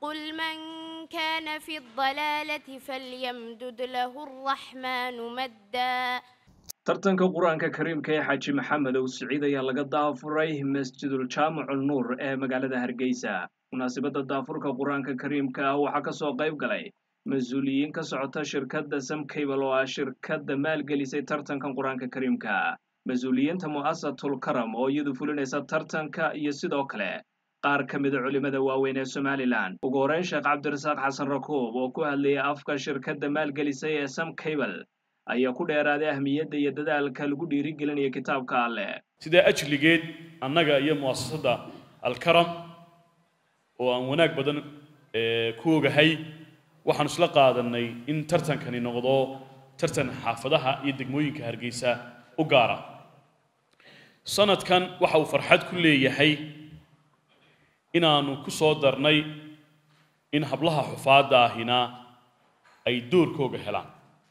قل من كان في الضلالة فليمدد له الرحمن مدا tartanka qur-aanka kariimka ee xaaji maxamed ow siciid ayaa laga daafuray masjidul jaamicu nuur ee magaalada hargeysa munaasabadda daafurka qur-aanka kariimka ah waxaa ka soo qayb galay mas-uuliyiin ka socota shirkadda samcable oo ah shirkadda maalgelisay tartankan qur-aanka kariimka mas-uuliyiinta mu'asatul karam oo iyadu fulinaysa tartanka iyo sidoo kale qaar ka mida culimmada waaweyn ee somalilan ugu horeyn sheekh cabdirasaaq xasan rakuub oo ku hadlayay afka shirkadda maalgelisay ee samcable ayaa ku dheeraaday ahmiyadda iyo dadaalka lagu dhiirigelinayo kitaabka alleh sidaa ajligeed annaga iyo mu'asasadda alkaram oo aan wanaag badan ku ogahay waxaan isla qaadanay in tartankani noqdo tartan xaafadaha iyo degmooyinka hargeysa u gaara sanadkan waxa uu farxad ku leeyahay inaannu ku soo darnay in hablaha xufaadda ahina ay doorkooga helaan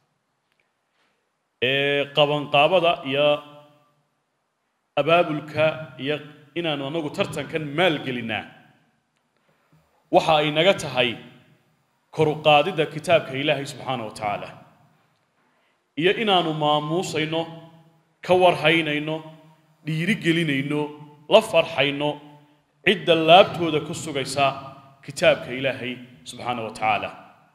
qabanqaabada iyo abaabulka iyo inaanu anagu tartankan maalgelinaa waxa ay naga tahay koruqaadidda kitaabka ilaahay subxaana wa tacaala iyo inaanu maamuusayno ka warhaynayno dhiirigelinayno la farxayno cidda laabtooda ku sugaysa kitaabka ilaahay subxaana wa tacaala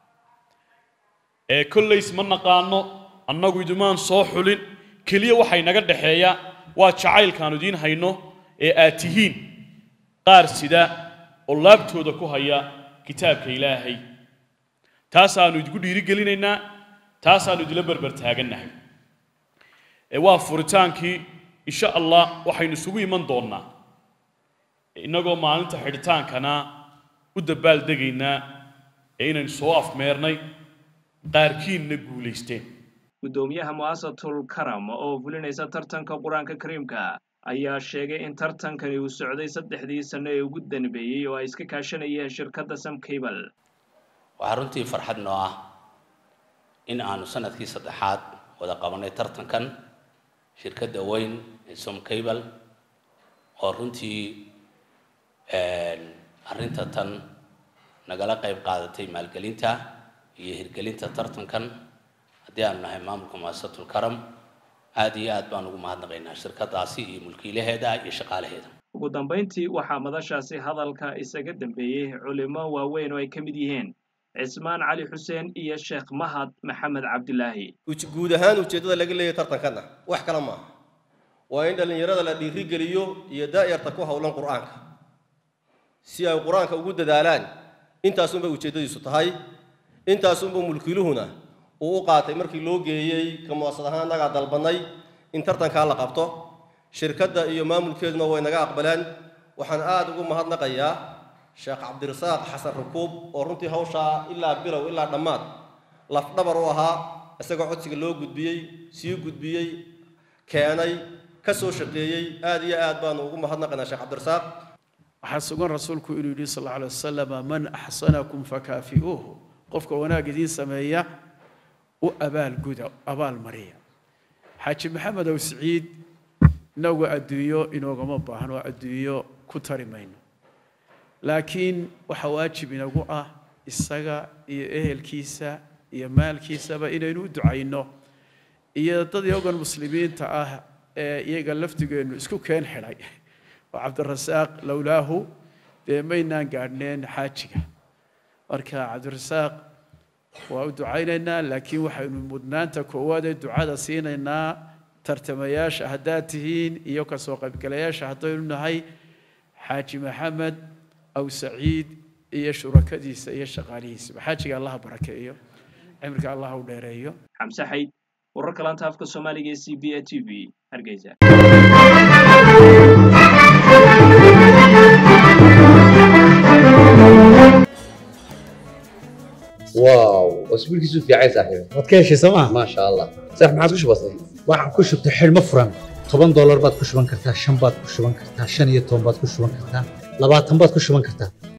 ee kollays ma naqaano annagu idumaan soo xulin keliya waxay naga dhexeeya waa jacaylkaanu idiin hayno ee aad tihiin qaar sida oo laabtooda ku haya kitaabka ilaahay taasaannu idinku dhiirigelinaynaa taasaannu idila berber taagannahay ee waa furitaankii insha allah waxaynu isugu iman doonnaa innagoo maalinta xidhitaankana u dabaaldegaynaa ee inaynu soo afmeernay qaarkiinna guulaysteen guddoomiyaha mu'asatul karam oo fulinaysa tartanka qur-aanka kariimka ayaa sheegay in tartankani uu socday saddexdii sanno ee ugu danbeeyey oo ay iska kaashanayeen shirkadda samcable waxaa runtii farxad noo ah in aanu sanadkii saddexaad wada qabanay tartankan shirkadda weyn ee somcable oo runtii arrinta tan nagala qayb qaadatay maalgelinta iyo hirgelinta tartankan haddii aanu nahay maamulka muasasatul karam aad iyo aad baan ugu mahadnaqaynaa shirkadaasi iyo mulkiilaheeda iyo shaqaalaheeda ugu dambayntii waxaa madashaasi hadalka isaga dambeeyey culimo waaweyn oo ay ka mid yihiin cismaan cali xuseen iyo sheekh mahad maxamed cabdilaahi guud ahaan ujeeddada laga leeyahay tartankanna wax kale maaha waa in dhallinyarada la dhiirigeliyo iyo daa'yarta ku howlan qur'aanka si ay qur-aanka ugu dadaalaan intaasunbay ujeeddadiisu tahay intaasunba mulkiiluhuna uu u qaatay markii loo geeyey ka muasad ahaan annagaa dalbannay in tartankaa la qabto shirkadda iyo maamulkeeduna way naga aqbaleen waxaan aad ugu mahadnaqayaa sheekh cabdirasaaq xasan rakuub oo runtii hawshaa ilaa bilow ilaa dhammaad lafdhabar u ahaa isagoo codsiga loo gudbiyey sii gudbiyey keenay ka soo shaqeeyey aad iyo aad baanu ugu mahadnaqaynaa sheekh cabdirasaaq waxaa sugan rasuulku inuu yidhi sal alla alay wasalam man axsanakum fakaafi'uuhu qofka wanaag idiin sameeya u abaalguda abaalmariya xaaji maxamed ow siciid inagu adduunyo inoogama baahno adduunyo ku tari mayno laakiin waxaa waajib inagu ah isaga iyo ehelkiisa iyo maalkiisaba inaynu u ducayno iyo dad iyagoon muslimiinta ah ee iyaga laftigeennu isku keen xidhay oo cabdirasaaq lowlaahu dee maynaan gaadhneen xaajiga marka cabdirasaaq waa u ducaynaynaa laakiin waxaynu mudnaanta koowaad ee ducada siinaynaa tartamayaasha haddaad tihiin iyo kasoo qaybgalayaasha haddaynu nahay xaaji maxamed aw saciid iyo shurakadiisa iyo shaqaalihiisaba xaajiga allaha barakeeyo cimriga allaha u dheereeyo xamse xayd wararka laanta afka soomaaliga ee c b a t v hargeysa واو اسبوع كيسو في عايز صاحبي waad ka heshay sooma ما شاء الله صح ما عادش بسيط waxaan ku shubtay xidhmo furan toban doolar baad ku shuban kartaa shan baad ku shuban kartaa shan iyo toban baad ku shuban kartaa labaatan baad ku shuban kartaa